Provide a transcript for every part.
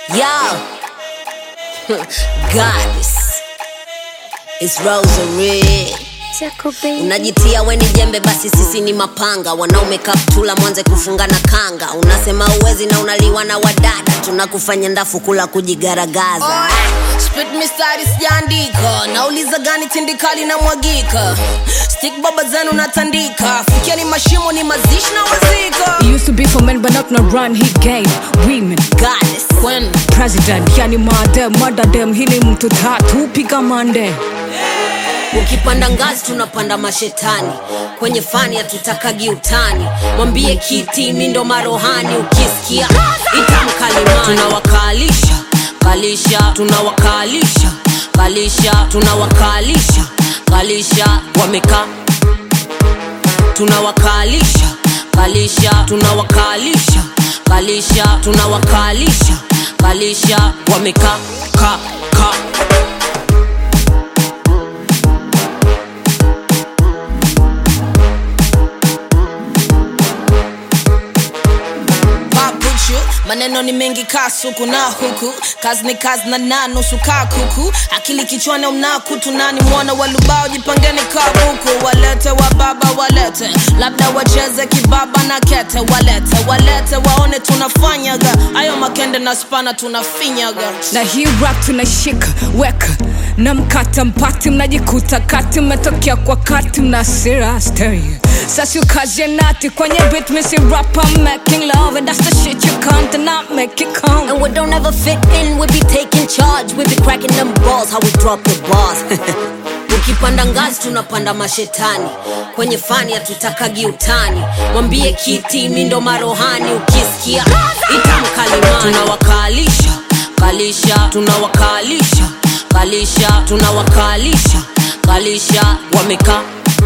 Yo, goddess, it's Rosary. Unajitia we ni jembe, basi sisi ni mapanga. Wanaume kaptula, mwanze kufungana kanga. Unasema uwezi na unaliwa na wadada, tunakufanya ndafu kula kujigaragaza. Spit mistari sijaandika, nauliza gani tindikali na mwagika. Stick baba zenu natandika, fikia ni mashimo ni mazishi na wazika. It used to be for men, but not no run he gave women. Goddess, when President, yani madem, madadem, hili mtu tatu piga mande. ukipanda ngazi tunapanda mashetani kwenye fani hatutakagi utani mwambie kiti mi ndo marohani ukisikia itamkalimani tunawakalisha kalisha tunawakalisha kalisha tunawakalisha kalisha wamekaa tunawakalisha kalisha tunawakalisha kalisha tunawakalisha kalisha wamekaa ka ka Papuchu, maneno ni mengi kasuku na huku kazi ni kazi na na nusu kaa kuku akili kichwani mnakutu nani mwana walubao jipangeni kabuku walete wa baba walete labda wacheze kibaba na kete walete walete waone tunafanyaga ayo makende na spana tunafinyaga Na hii rap tunashika weka na mkata mpati, mnajikuta kati, mmetokea kwa kati, mna sira stereo. Sasa ukazie nati kwenye beat, missy rap, I'm making love and that's the shit you can't not make it count. And we don't ever fit in, we be taking charge. We be cracking them balls, how we drop the bars. ukipanda ngazi tunapanda mashetani kwenye fani hatutakagi utani mwambie kiti mi ndo marohani ukisikia itamkalimani tunawakalisha kalisha tunawakalisha kalisha tunawakalisha kalisha wamekaa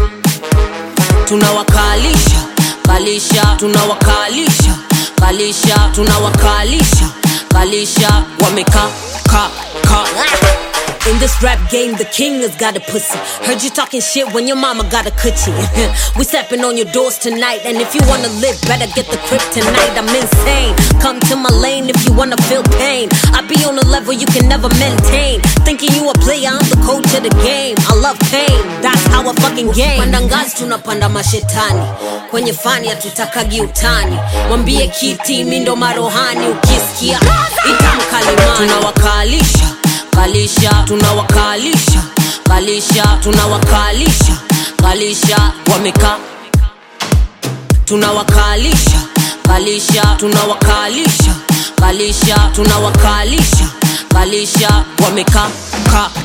tunawakalisha kalisha tunawakalisha kalisha tunawakalisha kalisha wamekaa ka ka In this rap game, the king has got a pussy. Heard you talking shit when your mama got a coochie. we stepping on your doors tonight, and if you wanna live, better get the crib tonight. I'm insane. Come to my lane if you wanna feel pain. I be on a level you can never maintain. Thinking you a player, I'm the coach of the game. I love pain, that's how I fucking game. Panda ngazi tunapanda mashetani kwenye fani hatutakagi utani mwambie kiti mi ndo marohani ukisikia itamkalimani tunawakalisha kalisha tunawakalisha kalisha tunawakalisha kalisha wamekaa tunawakalisha kalisha tunawakalisha kalisha tunawakalisha kalisha wamekaa ka